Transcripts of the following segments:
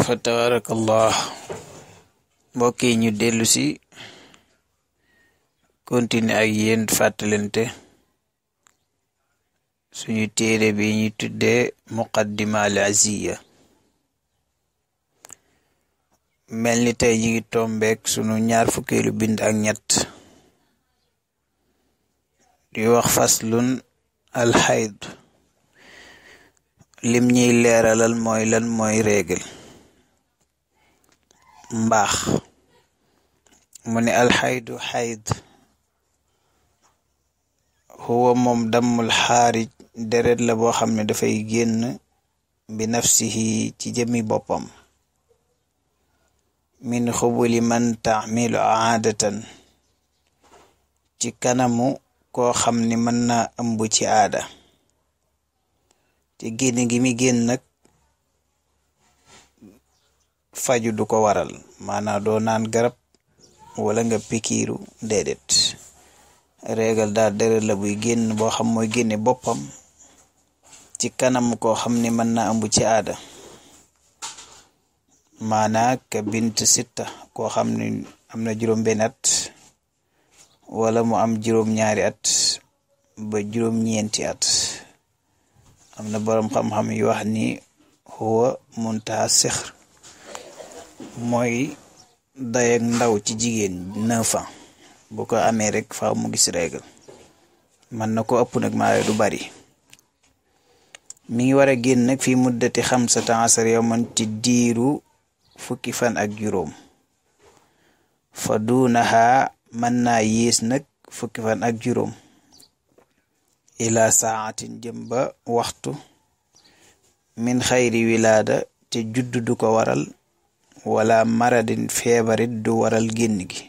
fa tabarakallah mbokk yi ñu dellu si continuer ak yéen fàttalante suñu téere bi ñu tuddee muqaddima al aziya mel ni tey ñi ngi tombeek sunu ñaar fukkeelu bind ak ñett di wax faslun alxayd lim ñuy leeralal mooy lan mooy réegal mbaax mu ne alxaydu xayd huwa moom dammul xaarij deret la boo xam ne dafay génn bi nafsihi ci jëmi boppam min xubuli man taamilu aadatan ci kanamu koo xam ni mën naa ëmb ci aada te génn gi mi génn nag faju du ko waral maanaa doo naan garab wala nga pikiiru déedéet réegal daal deret la buy génn boo xam mooy génne boppam ci kanam koo xam ni mën naa ëmb ci aada maanaa ka bint sitta koo xam ni am na juróom benn at wala mu am juróom ñaari at ba juróom ñeenti at am na boroom xam-xam yu wax ni huwa muntaha sixr mooy dayak ndaw ci jigéen neuf ans bu ko amee rek faaw mu gis règle mën na ko ëpp nag maare du bari mi ngi war a génn nag fi muddati xamsata asar yawman ci diiru fukki fan ak juróom fa duunaha mën naa yées nag fukki fan ak juróom ila saatin jëm ba waxtu min xayri wilaada te judd du ko waral wala maradin feebarit du waral génn gi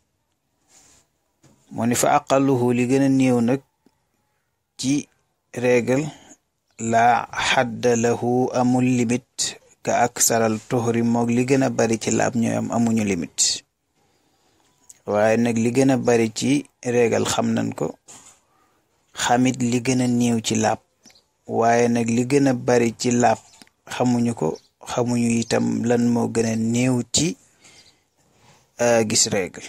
mu ni fa aqaluhu li gën a néew nag ci régal la xadda lahu amul limite ka ak saral tuxri moog li gën a bari ci laab ñooy am amuñu limite waaye nag li gën a bari ci régal xam nañ ko xamit li gën a néew ci laab waaye nag li gën a bari ci laab xamuñu ko xamuñu itam lan moo gën a néew ci gis régal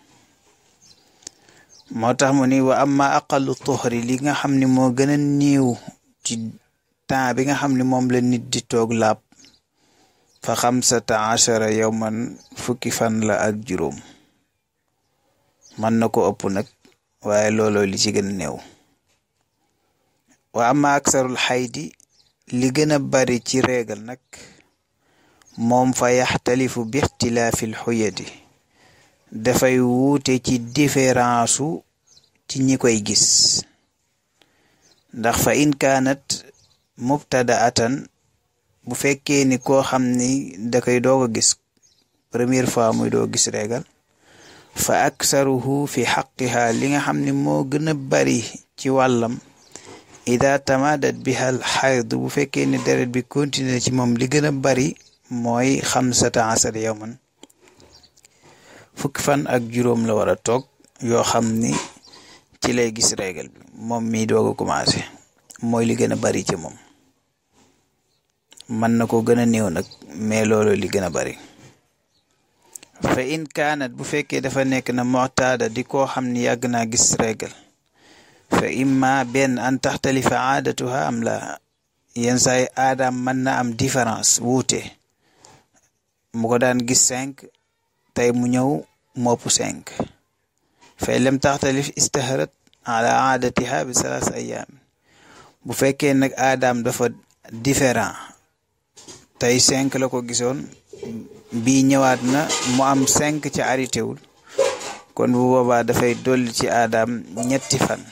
moo tax mu ni wa amma aqallu tuxri li nga xam ni moo gën a néew ci temps bi nga xam ni moom la nit di toog laab fa xamsata achara yowman fukki fan la ak juróom mën na ko ëpp nag waaye looloo li ci gën a néew wa amma aksarul xaydi li gën a bari ci réegal nag moom fa yaxtalifu bi ixtilaafil xuyati dafay wuute ci différence ci ñi koy gis ndax fa in kaanat mubtadaatan bu fekkee ni koo xam ni da koy doog a gis première fois muy doo gis réegal fa aksaruhu fi xaqiha li nga xam ni moo gën a bari ci wàllam ida tamadat biha al xayd bu fekkee ni deret bi continuer ci moom li gën a bari mooy xamsata asar yawman fukki fan ak juróom la war a toog yoo xam ni ci lay gis régal bi moom mi doog a commencé mooy li gën a bari ci moom mën na ko gën a néew nag mais loolu li gën a bari fa in kaanat bu fekkee dafa nekk na motaada di koo xam ni yàgg naa gis régal fa imma benn an taxtalifa aadatuha am la yenn saay aadaam mën na am différence wuute mu ko daan gis cinq tey mu ñëw mopp cinq fay lem taxtalif istaharat ala aadatiha bi salaas ayaam bu fekkee nag aadaam dafa différent tey cinq la ko gisoon bii ñëwaat na mu am cinq ca arrêté wul kon bu boobaa dafay dolli ci aadaam ñetti fan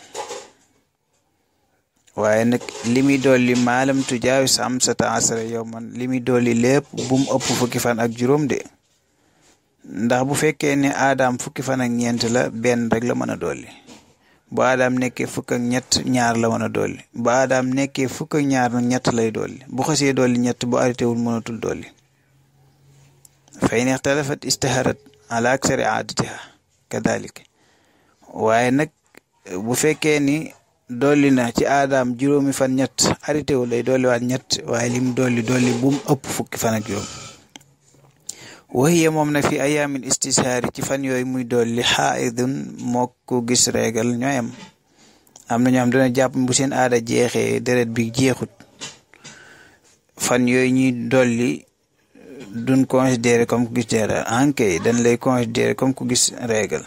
waaye nag li muy dolli maalam tujaawi samsata asara yowman li muy dolli lépp bu mu ëpp fukki fan ak juróom de ndax bu fekkee ne aadaam fukki fan ak ñeent la benn rek la mën a dolli bu aadaam nekkee fukk ak ñett ñaar la mën a dolli bu aadaam nekkee fukk ak ñaar nag ñett lay dolli bu xasee dolli ñett bu arrêté wul mënatul dolli fa in ixtalafat istaharat ala aksari aadatiha kadalik waaye nag bu fekkee ni dolli na ci aadaam juróomi fan ñett arrêté wu lay dolliwaat ñett waaye lim dolli dolli bu mu ëpp fukki fan ak juróom waxiye moom na fi ayaamin istishaari ci fan yooyu muy dolli xaaidun moo ko gis reegal ñooyam am na ñoo xam dana jàpp bu seen aada jeexee deret bi jeexut fan yooyu ñuy dolli duñ considéré comme ku gis deret ankay dañ lay considéré comme ku gis reegal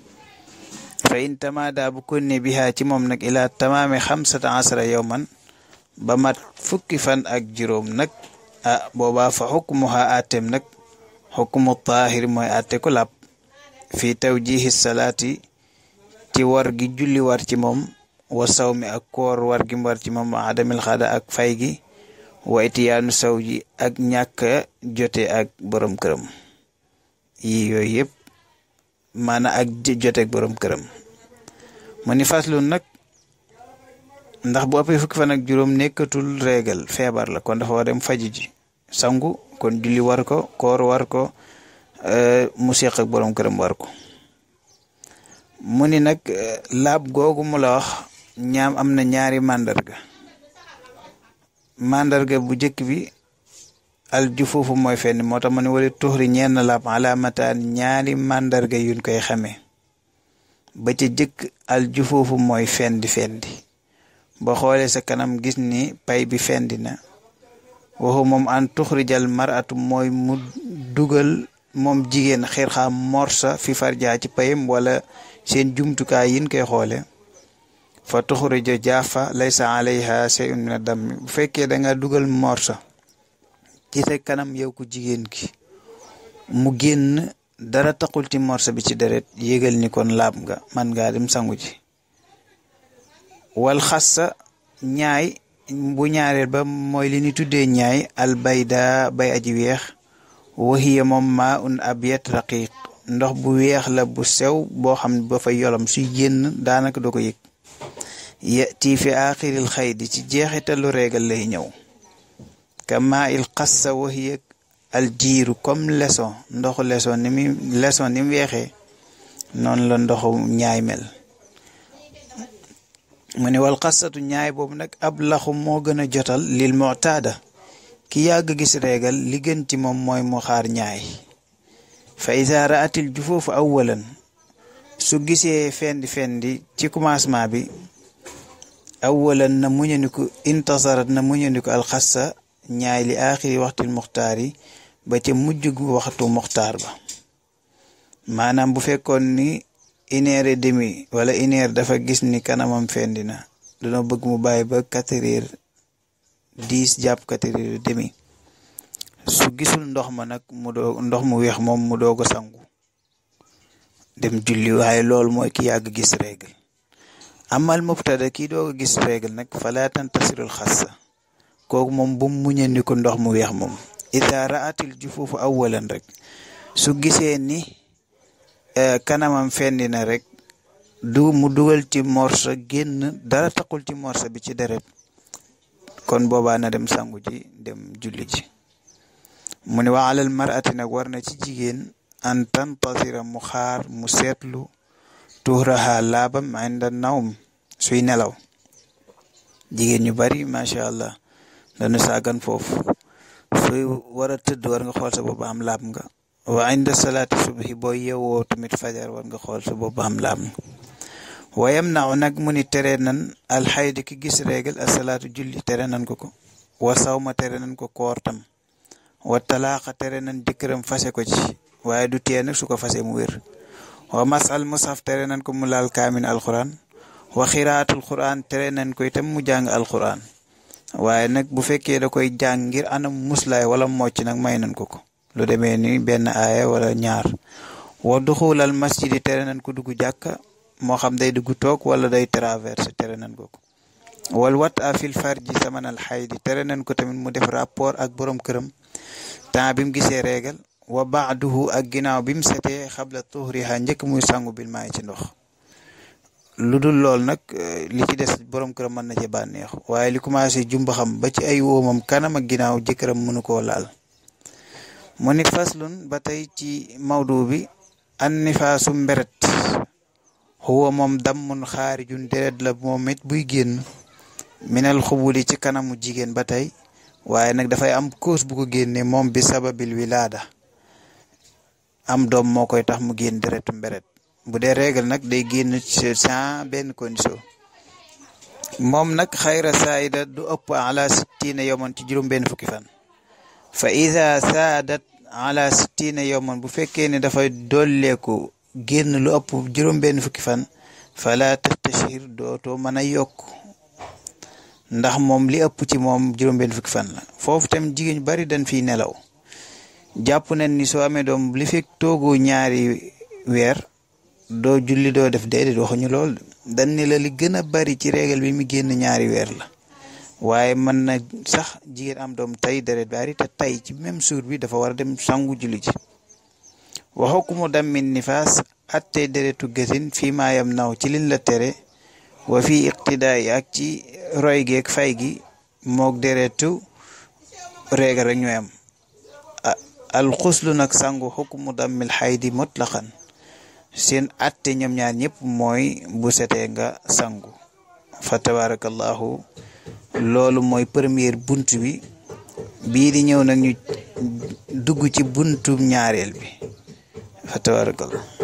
fa in tamaada bu konne bihaa ci moom nag ilaa tamaame xamsata asara yowman ba mat fukki fan ak juróom nag ah boobaa fa xukmuha atem nag xukmu taahir mooy atte ku làpp fii tawjihi salaati ci war gi julli war ci moom wa saw mi ak koor war gi war ci moom wa adamil xada ak fay gi wa itiyaanu saw ji ak ñàkk jote ak borom këram yi yooyu yëpp maanaam ak jote ak borom këram mu ni faslun nag ndax bu ëppee fukki fan ak juróom nekkatul réegal feebar la kon dafa war dem faji ji sangu kon julli war ko koor war ko mu seq ak borom këram war ko mu ni nag laab googu mu la wax ñaam am na ñaari màndarga màndarga bu njëkk bi al ju foofu mooy fenn moo tax ma ne wala tuxri ñenn laab alaamataan ñaari màndarga yuñ koy xamee ba ca jëkk al ju foofu mooy fendi fendi ba xoolee sa kanam gis ni pay bi fendi na waxu moom an tuxrijal maratu mooy mu dugal moom jigéen xir xam morsa fi farjaa ci payam wala seen jumtukaay yin koy xoole fa tuxrija jaafa laysa alayha shay'un min ad-dam bu fekkee da nga dugal morsa ci sa kanam yow ku jigéen ki mu génn dara taxul ci morsa bi ci deret yégal ni kon laab nga man ngaa dem sangu ji wal xassa ñaay bu ñaareel ba mooy li ni tuddee ñaay albayda bay aji weex waxiya moom maa un abyat raqiq ndox bu weex la bu sew boo xam ne ba fa yolam suy génn daanaka doo ko yëg yati fi axiril xaydi ci jeexitalu reegal lay ñëw kama il xassa waxiya al jiiru comme leçon ndoxu leçon ni mu leçon ni mu weexee noonu la ndoxu ñaay mel mu ne wal xasatu ñaay boobu nag ab laxu moo gën a jotal lil mu'taada ki yàgg gis reegal li gën ci moom mooy mu xaar ñaay fa iza ra'atil jufoofu awwalan su gisee fendi fendi ci commencement bi awwalan na muñandiku intasarat na muñandiku alxassa ñaay li aaxiri waxtil muxtaar yi ba ca mujj gu waxtu muxtaar ba maanaam bu fekkoon ni une heure et demi wala une heure dafa gis ni kanamam fendi na dana bëgg mu bàyyi ba quatre heures dix jàpp quatre heures et demi su gisul ndox ma nag mu doo ndox mu weex moom mu doog a sangu dem julli waaye loolu mooy ki yàgg gis règle amal mubtada kii doog a gis règle nag fala tantasirul xassa kooku moom bu mu muñandiku ndox mu weex moom ida raatil ju foofu awalan rek su gisee ni kanamam fendi na rek du mu dugal ci morsa génn dara taxul ci morsa bi ci deret kon boobaa na dem sangu ji dem julli ji mu ne wa alal marati nag war na ci jigéen an tantasira mu xaar mu seetlu tuuraha laabam inda nawm suy nelaw jigéen ñu bari macha allah dañu sàggan foofu suy war a tëdd war nga xool sa bopp am laab nga wa inda salaati subhi boo yeewoo tamit fajar war nga xool sa bopp am laab nga wayam naaw nag mu ni tere nan alxaydi ki gis réegal asalaatu julli tere nan ko ko wa sawma tere nan ko koor tam wa talaaxa tere nan jëkkëram fase ko ci waaye du tee nag su ko fase mu wér wa masal musaf tere nan ko mu laal kaamin alquran wa xiraatul quran tere nan ko itam mu jàng alquran waaye nag bu fekkee da koy jàng ngir anam muslaay wala mocc nag may nan ko ko lu demee ni benn aaya wala ñaar wa duxulal masjidi tere nan ko dugg jàkka moo xam day dugg toog wala day traversé tere nan ko ko wal wat a fil farji samanal xaydi tere nan ko tamit mu def rapport ak borom këram temps bi mu gisee réegal wa baaduhu ak ginnaaw bi mu setee xabla tuhriha njëkk muy sangu bil maay ci ndox lu dul lool nag li ci des borom këram mën na ci bànneexu waaye li commencé jumba xam ba ci ay woomam kanam ak ginnaaw jëkkëram mënu koo laal mu nit faslun ba tey ci mawdu bi an nifaasu mberet xuwa moom dammun xaarijun deret la moom it buy génn minal xubuli ci kanamu jigéen ba tey waaye nag dafay am cause bu ko génne moom bi sababil wilaada am doom moo koy tax mu génn deretu mberet bu dee règle nag day génn sans benn condition moom nag xayra saayida du ëpp ala sittina yowman ci juróom benn fukki fan fa ida saadat ala sittina yowman bu fekkee ne dafay dolleeku génn lu ëpp juróom benn fukki fan fala tastashir dootoo mën a yokk ndax moom li ëpp ci moom juróom benn fukki fan la foofu tam jigéen ñu bari dañ fiy nelaw jàpp nañ ni soo amee doom li fekk toogu ñaari weer doo julli doo def déedéet waxuñu lool dañ ni la li gën a bari ci régal bi mi génn ñaari weer la waaye mën na sax jigéen am doom tey deret bari te tey ci même jour bi dafa war a dem sangu julli ji waxu ku mu dammin nifaas attey deretu gësin fii maayam naw ci liñ la tere wa fii iqtidaay ak ci roy geeg fay gi moog deretu régal rek ñooy am alxuslu nag sangu xukmu dammil xaydi mutlaqan seen atte ñoom ñaar ñëpp mooy bu setee nga sangu fa tabarakallahu loolu mooy première bunt bi bii di ñëw nag ñu dugg ci buntu ñaareel bi fa tabarakallahu